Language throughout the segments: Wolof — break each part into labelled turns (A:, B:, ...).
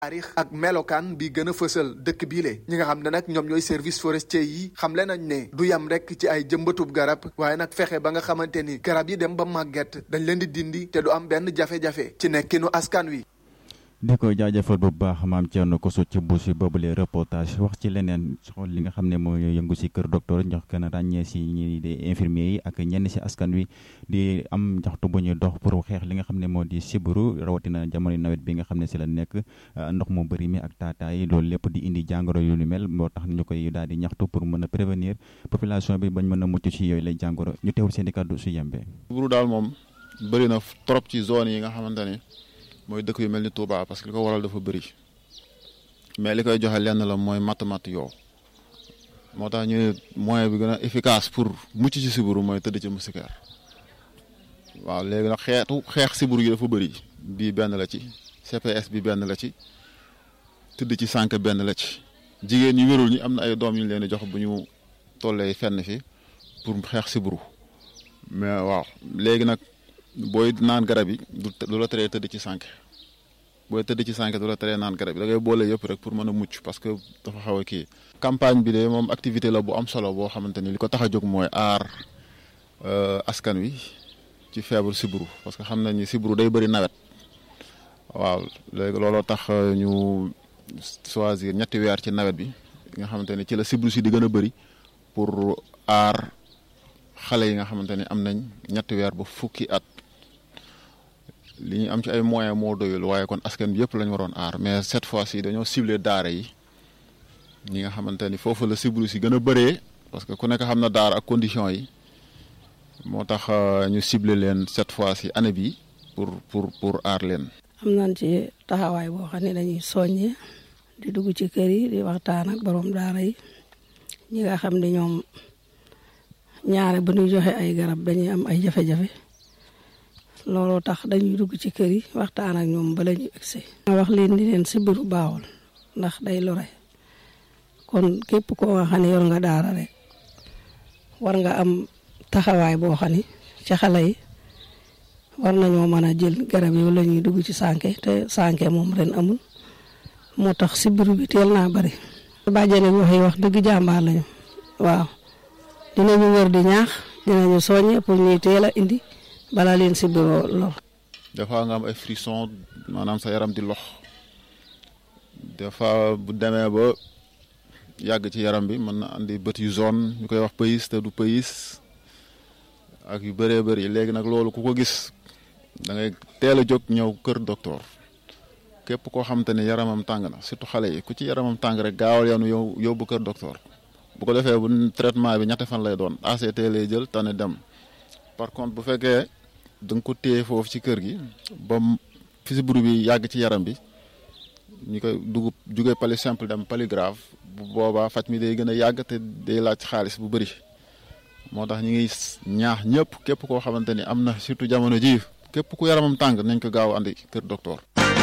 A: taarix ak melokaan bi gën a fësal dëkk biile ñi nga xam ne nag ñoom ñooy service forestier yi xamle nañ ne du yam rek ci ay jëmbatub garab waaye nag fexe ba nga xamante ni garab yi dem ba màgget dañ leen di dindi te du am benn jafe-jafe ci nekkinu askan wi.
B: di ko jaajëfal bu baax maam Thierno Kosso ci bu si boobule reportage wax ci leneen xool li nga xam ne moo yëngu si kër docteur jox gën a ràññee si ñi di infirmier yi ak ñenn si askan wi di am njaxtu bu ñuy dox pour xeex li nga xam ne moo di sibiru rawatina jamono nawet bi nga xam ne si la nekk ndox mu bëri mi ak taataay loolu lépp di indi jàngoro yu ni mel moo tax ñu koy daal di ñaxtu pour mën a prévenir population bi bañ mën a mucc si yooyu lay jàngoro ñu teewul seen i kàddu su yembee.
C: sibiru daal moom bëri na trop ci zone yi nga xamante ni mooy dëkk yu mel ni Touba parce que li ko waral dafa bëri mais li koy joxe lenn la mooy matt-matt yow moo tax ñu moyen bi gën a efficace pour mucc ci sibiru mooy tëdd ci moustiquaire waaw léegi nag xeetu xeex sibiru yi dafa bëri bii benn la ci CPS bi benn la ci tëdd ci sànq benn la ci jigéen ñi wérul ñi am na ay doom yu ñu leen di jox bu ñu tollee fenn fi pour xeex sibiru mais waaw léegi nag booy naan garab yi du la teree tëdd ci sànq booy tëdd ci sànq du la teree naan garab yi da ngay boole yëpp rek pour mën a mucc parce que dafa xaw a kii. campagne bi de moom activité la bu am solo boo xamante ni li ko tax a jóg mooy aar askan wi ci feebar sibiru parce que xam nañ ni sibiru day bëri nawet waaw léegi looloo tax ñu choisir ñetti weer ci nawet bi nga xamante ni ci la sibiru si di gën a bëri pour aar xale yi nga xamante ni am nañ ñetti weer ba fukki at. li ñu am ci ay moyens moo doyul waaye kon askan bi yëpp lañ waroon aar mais cette fois ci dañoo ciblé daara yi ñi nga xamante ni foofu la sibiru si gën a bëree parce que ku nekk xam na daara ak condition yi moo tax ñu ciblé leen cette fois ci année bi pour pour pour aar leen.
D: am nañ ci taxawaay boo xam ne dañuy soññee di dugg ci kër yi di waxtaan ak borom daara yi ñi nga xam ne ñoom ñaare bu ñuy joxe ay garab dañuy am ay jafe-jafe. looloo tax dañuy dugg ci kër yi waxtaan ak ñoom bala ñu egsi nga wax leen di leen sibiru baaxul ndax day lore kon képp koo nga xam ne yor nga daara rek war nga am taxawaay boo xam ne ci xale yi war nañoo mën a jël garab yi la ñuy dugg ci sànke te sànke moom ren amul moo tax sibiru bi teel naa bari bàjjene bi wax yi wax dëgg jàmbaar lañu waaw dinañu wër di ñaax dinañu soññe pour ñuy teel a indi balaa leen si bureau lor.
C: des fois nga am ay frisson maanaam sa yaram di lox des fois bu demee ba yàgg ci yaram bi mën na andi bët yu zone ñu koy wax pays te du pays ak yu bëree bëri léegi nag loolu ku ko gis da ngay teel a jóg ñëw kër docteur képp koo xamante ne yaramam tàng na surtout xale yi ku ci yaramam tàng rek gaawal yow yow yóbbu kër docteur bu ko defee bu traitement bi ñetti fan lay doon ACT lay jël tane dem par contre bu fekkee. da nga ko téye foofu ci kër gi ba fi sibiru bi yàgg ci yaram bi ñu koy dugub jugee pali simple dem pali grave bu boobaa faj mi day gën a yàgg te day laaj xaalis bu bëri moo tax ñu ngi ñaax ñëpp képp koo xamante ni am na surtout jamono ji képp ku yaramam tàng nañ ko gaaw andi kër docteur.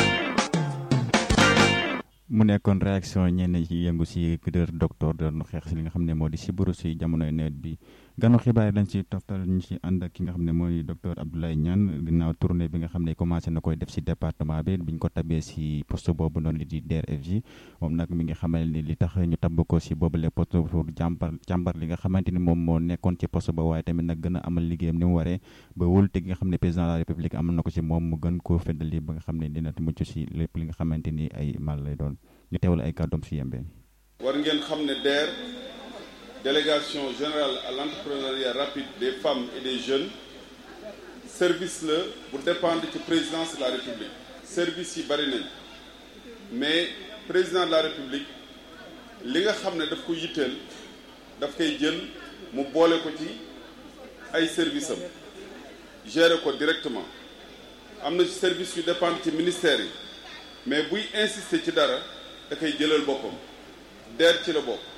B: mu nekkoon réaction ñenn ci yëngu si kër docteur doon xeex si li nga xam ne moo di sibiru si jamonoy nawet bi. ganu xibaar dañ ci toftal ñu ci ànd ak ki nga xam ne mooy docteur Abdoulaye Niane ginnaaw tournée bi nga xam ne commencé na koy def si département bi biñ ko tabee si poste boobu noonu li di DRFJ moom nag mi ngi xamal ni li tax ñu tabb ko si boobu le poste pour jàmbar jàmbar li nga xamante ni moom moo nekkoon ci poste ba waaye tamit nag gën a amal liggéeyam ni mu waree ba wóolute gi nga xam ne président de la république amal na ko si moom mu gën koo feddali ba nga xam ne dina mucc si lépp li nga xamante ni ay mal lay doon ñu teewal ay kàddoom si yembee
E: war ngeen xam ne DER délégation générale à l'entrepreneuriat rapide des femmes et des jeunes service la bu dépendre ci présidence de la république service yi bari nañ mais président de la république li nga xam ne daf ko yitteel daf koy jël mu boole ko ci ay service am gérer ko directement am na service yu dépendre ci ministère yi mais buy insister ci dara da koy jëlal boppam DER ci la bopp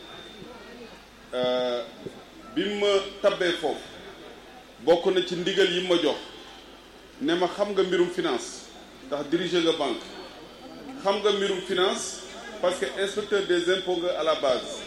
E: bi ma tabbee foofu bokk na ci ndigal yi ma jox ne ma xam nga mbirum finance ndax diriger nga banque xam nga mbirum finance parce que inspecteur des impôts nga à la base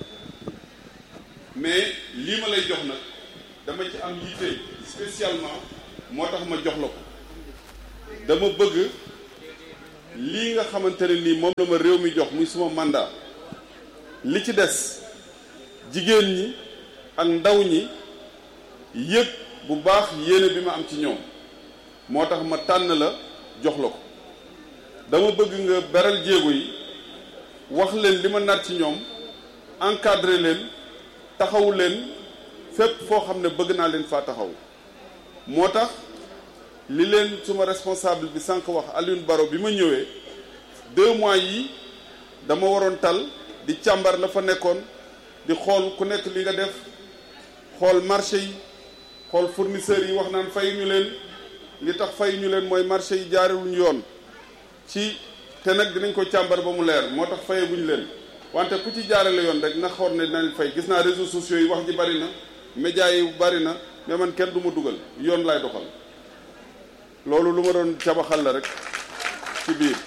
E: mais lii ma lay jox nag dama ci am yitte spécialement moo tax ma jox la ko dama bëgg lii nga xamante ne nii moom la ma réew mi jox muy suma mandat li ci des jigéen ñi ak ndaw ñi yëg bu baax yéene bi ma am ci ñoom moo tax ma tànn la jox la ko dama bëgg nga beral jéego yi wax leen li ma nar ci ñoom encadrer leen taxawu leen fépp foo xam ne bëgg naa leen faa taxaw moo tax li leen suma responsable bi sànq wax Alioune Baro bi ma ñëwee deux mois yi dama waroon tal di càmbar la fa nekkoon di xool ku nekk li nga def xool marché yi xool fournisseurs yi wax naan fay ñu leen li tax fay ñu leen mooy marché yi jaarewuñu yoon ci te nag dinañ ko càmbar ba mu leer moo tax faye buñu leen wante ku ci jaarale yoon rek na xool ne dinañ fay gis naa réseaux sociaux yi wax ji bari na médias yi bari na mais man kenn du ma dugal yoon laay doxal loolu lu ma doon cabaxal la rek ci biir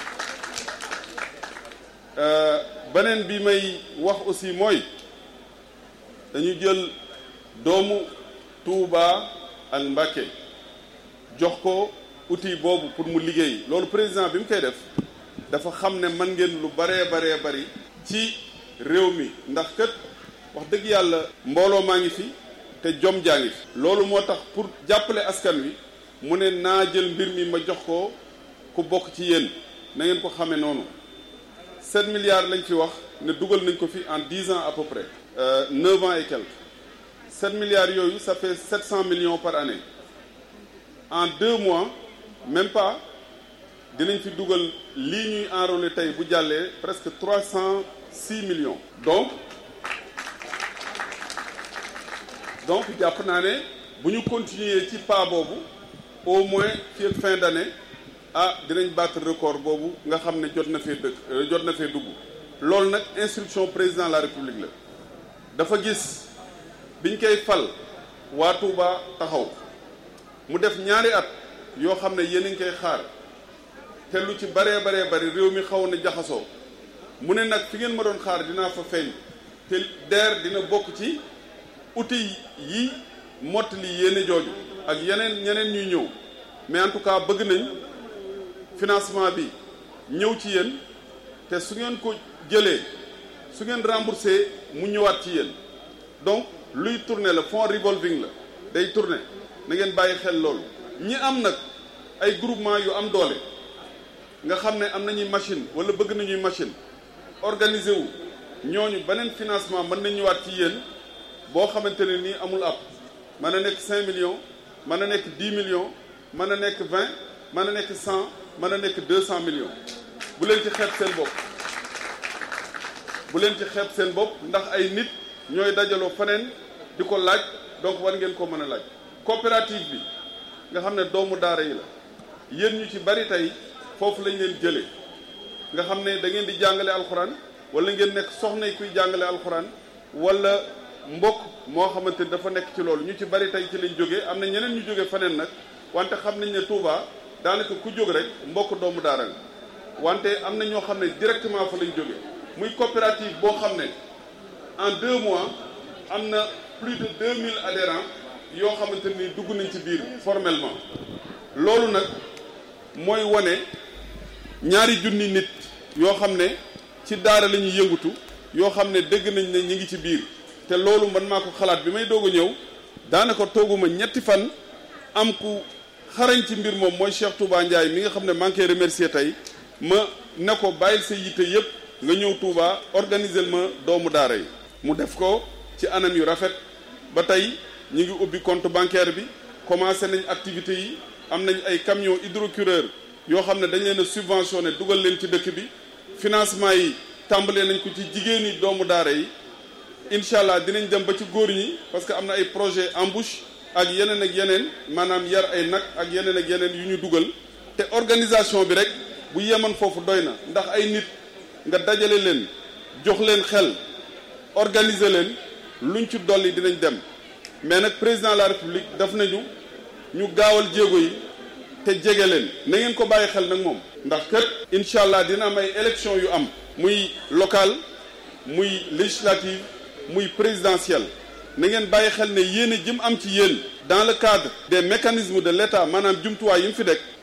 E: beneen bi may wax aussi mooy dañu jël doomu Touba ak Mbacké jox ko outil boobu pour mu liggéey loolu président bi mu koy def dafa xam ne man ngeen lu baree baree bari ci réew mi ndax kët wax dëgg yàlla mbooloo maa ngi fi te jom jaa ngi fi loolu moo tax pour jàppale askan wi mu ne naa jël mbir mi ma jox ko ku bokk ci yéen na ngeen ko xamee noonu 7 milliards lañ fi wax ne dugal nañ ko fi en 10 ans à peu près 9 ans et quelques 7 milliards yooyu ça fait 700 millions par année en deux mois même pas dinañ fi dugal lii ñuy enrôler tey bu jàllee presque 306 millions donc donc jàpp naa ne bu ñu continuer ci pas boobu au moins fii ak fin d'année ah dinañ battre record boobu nga xam ne jot na fee dëkk jot na fee dugg loolu nag instruction président de la république la dafa gis biñ koy fal waa Touba taxaw mu def ñaari at yoo xam ne yéen a ngi koy xaar te lu ci baree baree bari réew mi xaw na jaxasoo mu ne nag fi ngeen ma doon xaar dinaa fa feeñ te DER dina bokk ci outils yi mottali yéene jooju ak yeneen ñeneen ñuy ñëw mais en tout cas bëgg nañ financement bi ñëw ci yéen te su ngeen ko jëlee su ngeen remboursé mu ñëwaat ci yéen donc luy tourner la fonds revolving la day tourner na ngeen bàyyi xel loolu ñi am nag ay groupement yu am doole nga xam ne am nañuy machine wala bëgg nañuy machine organiser wu ñooñu beneen financement mën na ñëwaat ci yéen boo xamante ne nii amul ab mën na nekk 5 millions mën na nekk 10 millions mën na nekk 20 mën na nekk 100 mën na nekk 200 millions bu leen ci xeeb seen bopp bu leen ci xeeb seen bopp ndax ay nit ñooy dajaloo faneen di ko laaj donc war ngeen ko mën a laaj coopérative bi nga xam ne doomu daara yi la yéen ñu ci bari tey foofu lañ leen jëlee nga xam ne da ngeen di jàngale alxuraan wala ngeen nekk soxna kuy jàngale alxuraan wala mbokk moo xamante ni dafa nekk ci loolu ñu ci bari tey ci lañ jógee am na ñeneen ñu jógee faneen nag wante xam nañ ne Touba daanaka ku jóg rek mbokk doomu daara nga wante am na ñoo xam ne directement fa lañ jógee muy coopérative boo xam ne en deux mois am na plus de 2000 adhérents yoo xamante ni dugg nañ ci biir formellement loolu nag mooy wane ñaari junni nit yoo xam ne ci daara la ñuy yëngutu yoo xam ne dégg nañ ne ñi ngi ci biir te loolu man maa ko xalaat bi may doog a ñëw daanaka tooguma ñetti fan am ku xarañ ci mbir moom mooy Cheikh Touba Ndiaye mi nga xam ne maa ngi koy remercier tey ma ne ko bàyyil sa yitte yépp nga ñëw Touba organiser ma doomu daara yi mu def ko ci anam yu rafet ba tey ñu ngi ubbi compte bancaire bi commencé nañ activités yi am nañ ay camions hydrocureur yoo xam ne dañ leen a subventionné dugal leen ci dëkk bi financement yi tàmbalee nañ ko ci jigéen ñi doomu daara yi incha allah dinañ dem ba ci góor ñi parce que am na ay projet embauche ak yeneen ak yeneen maanaam yar ay nag ak yeneen ak yeneen yu ñu dugal te organisation bi rek bu yeman foofu doy na ndax ay nit nga dajale leen jox leen xel organiser leen luñ ci dolli dinañ dem mais nag président de la république daf nañu ñu gaawal jéego yi te jege leen na ngeen ko bàyyi xel nag moom ndax kët incha allah dina am ay élection yu am muy local muy législative muy présidentielle na ngeen bàyyi xel ne yéene jëm am ci yéen dans le cadre des mécanismes de l'État maanaam jumtuwaay yi mu fi dekk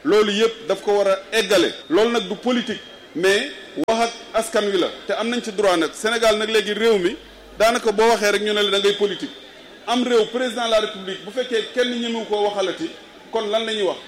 E: loolu yëpp daf ko war a eggale loolu nag du politique mais wax ak askan wi la te am nañ ci droit nag Sénégal nag léegi réew mi daanaka boo waxee rek ñu ne la da ngay politique am réew président de la république bu fekkee kenn ñemewu koo waxalati kon lan la ñuy wax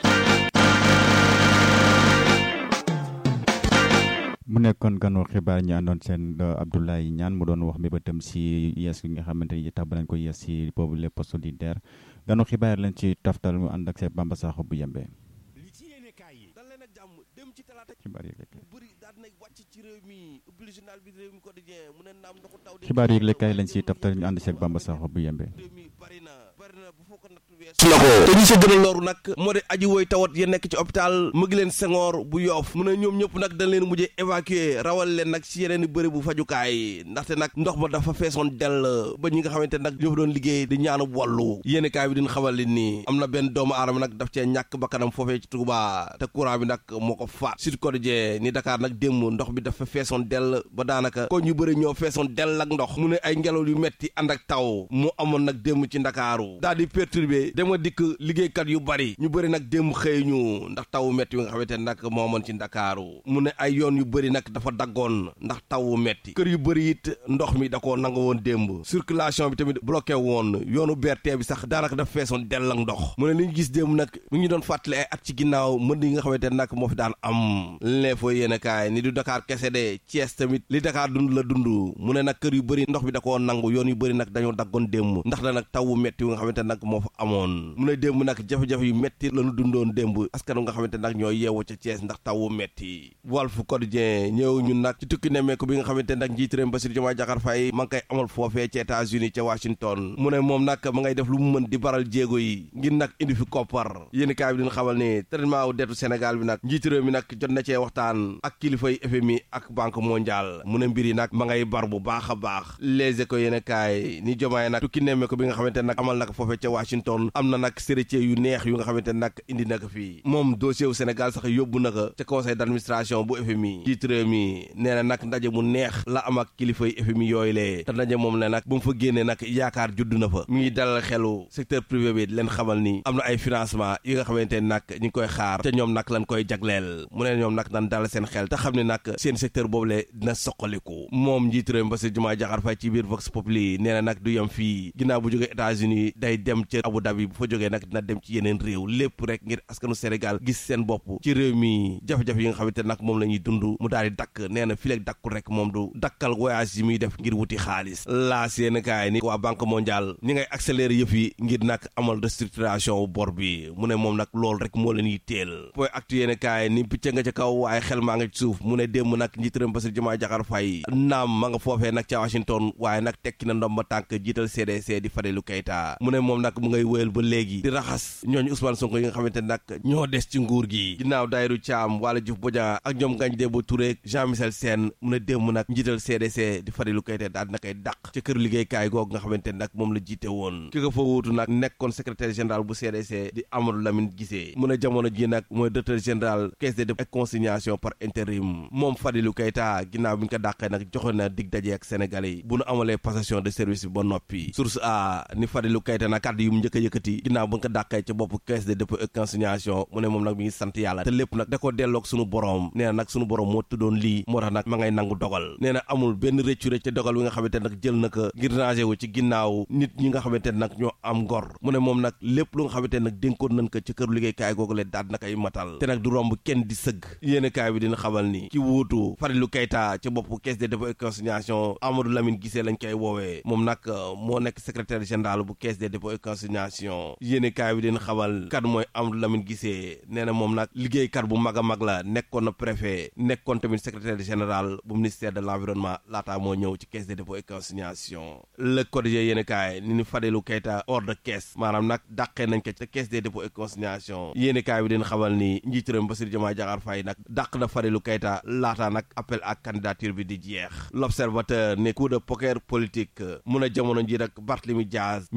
B: mu nekkoon ganu xibaar ñi àndoon seen Abdoulaye Niane mu doon wax mbébétam si yees gi nga xamante ni tax ba nañ ko yees si boobu les postes solidaires ganu xibaar lañ ci taftal mu ànd ak seen Bamba Sakho bu yembe
F: li ci yéene kaay yi dal leen ak jàmm dem ci talaata
B: xibaar yi
F: bu bëri daal nay wàcc ci réew mi ubbil journal bi réew mi quotidien mu ne naam ndoxu taw di
B: xibaar yi lekkaay lañ ci taftal ñu ànd seeg Bamba Sakho bu yembe
F: réew mi bari na bari na bu foo ko natt weesu na ko te ñi si gën a looru nag moo di aji woy tawat ya nekk ci hôpital mu ngi leen Senghor bu yoof mu ne ñoom ñëpp nag dañ leen mujjee évacuer rawal leen nag ci yeneen i bëri bu fajukaay ndaxte nag ndox ma dafa feesoon dell ba ñi nga xamante nag ñoo fa doon liggéey di ñaanu wallu yéeni kaay bi din xamal li nii am na benn doomu aadama nag daf cee ñàkk bakkanam foofee ci Touba te courant bi nag moo ko faat Sud Quotidien ni Dakar nag démb ndox bi dafa feesoon dell ba daanaka ko ñu bëri ñoo feesoon dell ak ndox mu ne ay ngelaw yu metti ànd ak taw mu amoon nag démb ci Ndakaaru daal di perturbé dama dikk liggéeykat yu bari ñu bëri nag démb xëy ñu ndax taw metti yu nga xamante nag moo amoon ci Ndakaaru mu ne ay yoon yu bëri nag dafa daggoon ndax taw metti kër yu bëri it ndox mi da koo nangu woon démb circulation bi tamit bloqué woon yoonu BRT bi sax daanaka dafa feesoon dell ak ndox mu ne li ñu gis démb nag mu ngi doon fàttali ay at ci ginnaaw mën yi nga xamante nag moo fi daan am lee foo yéene kaay ni du Dakar kese de Thiès tamit li Dakar dund la dund mu ne nag kër yu bëri ndox bi da koo nangu yoon yu bëri nag dañoo daggoon démb ndax da nag taw metti yu nga xamante nag moo fa amoon mu ne démb nag jafe-jafe yu metti lañu dundoon démb askan nga xamante nag ñoo yeewu ca Thiès ndax tawu metti Walf Quotidien ñëw ñun nag ci tukki nemmeeku bi nga xamante nag njiit réew Bassirou Diomaye Diakhar Faye ma ngi koy amal foofee ci États-Unis ca Washington mu ne moom nag ma ngay def lu mu mën di baral jéego yi ngir nag indi fi koppar yéen kaay bi dina xamal ni traitement wu dettu Sénégal bi nag njiit réew mi nag jot na cee waxtaan ak kilifay FMI ak Banque mondiale mu ne mbir yi nag ma ngay bar bu baax a baax Les Échos yéen kaay ni Diomaye nag tukki nemmeeku bi nga xamante nag amal nag foofee ca Washington am na nag séritier yu neex yu nga xamante nag indi na ko fii moom dossier wu Sénégal sax yóbbu na ko ca conseil d'administration bu FMI njiit réew mi nee na nag ndaje mu neex la am ak kilifay FMI yooyu lee te ndaje moom ne nag bu mu fa génnee nag yaakaar judd na fa mi ngi dalal xelu secteur privé bi leen xamal ni am na ay financement yi nga xamante nag ñu ngi koy xaar te ñoom nag lañ koy jagleel mu ne ñoom nag dañ dalal seen xel te xam ne nag seen secteur boobu le dina soqaliku moom njiit réew mi Bassirou Diomaye Diakhar Faye ci biir Vox Populi nee na nag du yem fii ginnaaw bu jógee États-Unis day dem ca Abu Dhabi bu fa jógee nag dina dem ci yeneen réew lépp rek ngir askanu Sénégal gis seen bopp ci réew mi jafe-jafe yi nga xamante nag moom la ñuy dund mu daal di dakk nee na fileeg dakkul rek moom du dakkal voyage yi muy def ngir wuti xaalis laa seen kaay ni waa banque mondiale ñi ngay accélérer yëf yi ngir nag amal restructuration bor bi mu ne moom nag loolu rek moo leen yitteel point actu yéen kaay ni picc nga ca kaw waaye xel maa nga ci suuf mu ne démb nag njiitaram Bassirou Diomaye Diakhar Faye naam ma nga foofee nag ca Washington waaye nag tekki na ndomba tànk jiital CDC di Fadilou Keita mu ne moom nag mu ngay wéyal ba léegi di raxas ñooñu Ousmane Sonko yi nga xamante nag ñoo des ci nguur gi ginnaaw Dayiru Thiam wala Diouf Bodian ak ñoom Ngagne Demba Touré Jean Michel Sène mu ne démb nag njiital CDC di Fadilou Keita daal dina koy dàq ca kër liggéeykaay googu nga xamante nag moom la jiite woon ki ko fa wuutu nag nekkoon secrétaire général bu CDC di Amadou Lamine Guissé mu ne jamono ji nag mooy directeur général caisse de dépôt et consignation par intérim moom Fadilou Keita ginnaaw bi ñu ko dàqee nag joxoon na dig daje ak Sénégalais yi bu nu amalee passation de service bi ba noppi source a ni Fadilou Keita nag kàddu yu mu njëkk a yëkkati ginnaaw ba nga ko dàqee ca bopp caisse de dépôt et consignation mu ne moom nag mi ngi sant yàlla te lépp nag da ko delloog sunu borom nee na nag sunu borom moo tuddoon lii moo tax nag ma ngay nangu dogal nee na amul benn rëccu rëcc ca dogal wi nga xamante nag jël na ko ngir rangé wu ci ginnaaw nit ñi nga xamante nag ñoo am ngor mu ne moom nag lépp lu nga xamante nag dénkoon nañ ko ci këru liggéeykaay googu le daal na koy matal te nag du romb kenn di sëgg yéene kaay bi dina xamal ni ki wuutu Fadilou Keita ca bopp caisse de dépôt et consignation Amadou Lamine Guissé lañ koy woowee moom nag moo nekk secrétaire général bu caisse de dépôt et consignation yéene kaay bi dina xamal kat mooy Amadou Lamine Guissé nee na moom nag liggéeykat bu mag a mag la nekkoon na préfet nekkoon tamit secrétaire général bu ministère de l'environnement laataa moo ñëw ci caisse de dépôt et consignation le quotidien yéene kaay ni ni Fadilou Keita hors de caisse maanaam nag dàqee nañ ko ca caisse des dépôts et consignation yéene kaay bi dina xamal ni njiitu réew mi Bassirou Diomaye Diakhar Faye nag dàq na Fadilou Keita laataa nag appel à candidature bi di jeex l'observateur ne coup de poker politique mun a jamono ji nag Barthélemy Diaz mi ngi ci diggante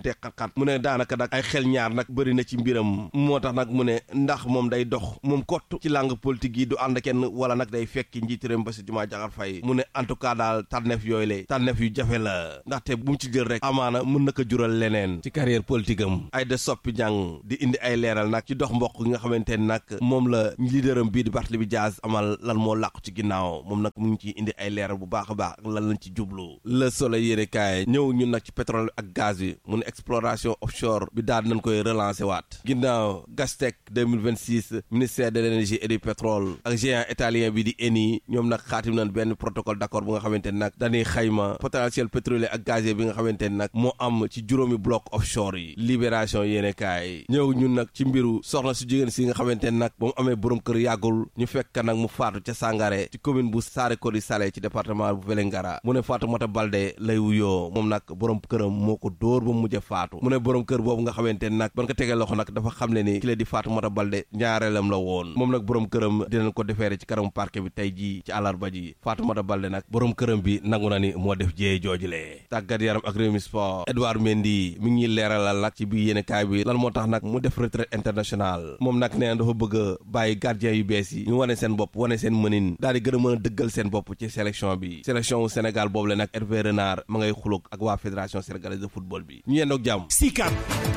F: diggante xat-xat mu ne daanaka nag ay xel ñaar nag bëri na ci mbiram moo tax nag mu ne ndax moom day dox moom kott ci langue politique yi du ànd kenn wala nag day fekki njiitu réew mi Bassirou Diomaye Diakhar Faye mu ne en tout cas daal tànneef yooyu la tànneef yu jafe la ndaxte bu mu ci jël rek amaana mën na ko jural leneen ci carrière politique am ay da soppi jàng di indi ay leeral nag ci dox mbokk gi nga xamante ni nag moom la leaderam bii di Barthélémy Dias amal lan moo làqu ci ginnaaw moom nag mu ngi ciy indi ay leeral bu baax a baax ak lan lañ ci jublu le soleil yéene kaay ñëw ñun nag ci pétrole ak gaz bi mu ne exploration offshore bi daal nañ koy relancer waat ginnaaw Gastec 2026 ministère de l'énergie et du pétrole ak géant italien bi di Eni ñoom nag xaatim nañ benn protocole d'accord bu nga xamante ni nag dañuy xayma potentiel pétrolier ak gazier bi nga xamante ni nag moo am ci juróomi bloc offshore yi libération yéene kaay ñëw ñun nag ci mbiru soxna su jigéen si nga xamante ni nag ba mu amee borom kër yàggul ñu fekk nag mu faatu ca Sangaré ci commune bu Sarekodi Salé ci département bu Vélingara mu ne Fatoumata Baldé lay wuyoo moom nag borom këram moo ko dóor ba mu mujj faatu mu ne borom kër boobu nga xamante ni nag ban ko tegee loxo nag dafa xam ne ni ki la di Fatoumata Baldé ñaareelam la woon moom nag borom këram dinañ ko defeere ci kanamu parquet bi tey jii ci àllarba ji Fatoumata Baldé nag borom këram bi nangu na ni moo def jiyee joojule tàggat yaram ak Rewmi Sport Edouard Mendy mi ngi ñuy leeralal nag ci biir yéene kaay bi lan moo tax nag mu def retraite internationale moom nag nee na dafa bëgg a bàyyi gardien yu bees yi ñu wane seen bopp wane seen mënin daal di gën a mën a dëggal seen bopp ci sélection bi sélection wu Sénégal boobu la nag Hervé Renard ma ngay xulóog ak waa fédération sénégalaise de football bi ñu yendoog jàmm
G: Sicap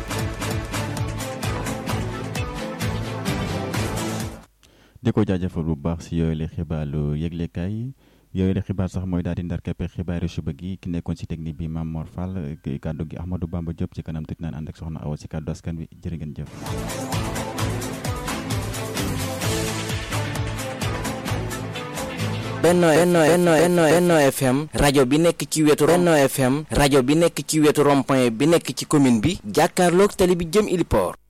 B: di ko jaajëfal bu baax si yooyu la xibaaru yëglekaay yooyu la xibaar sax mooy daal di ndar keppe xibaaru suba gi ki nekkoon si technique bi Mame Mor Fall kàddu gi Ahmadou Bamba Diop ci kanam tuuti naan ànd ak soxna Awa si kàddu askan wi jërë ngeen jëf.
H: Benno Benno Benno Benno Benno FM rajo bi nekk ci wetu Benno FM rajo bi nekk ci wetu rond-point bi nekk ci commune bi jàkkaarloog tali bi jëm Iliport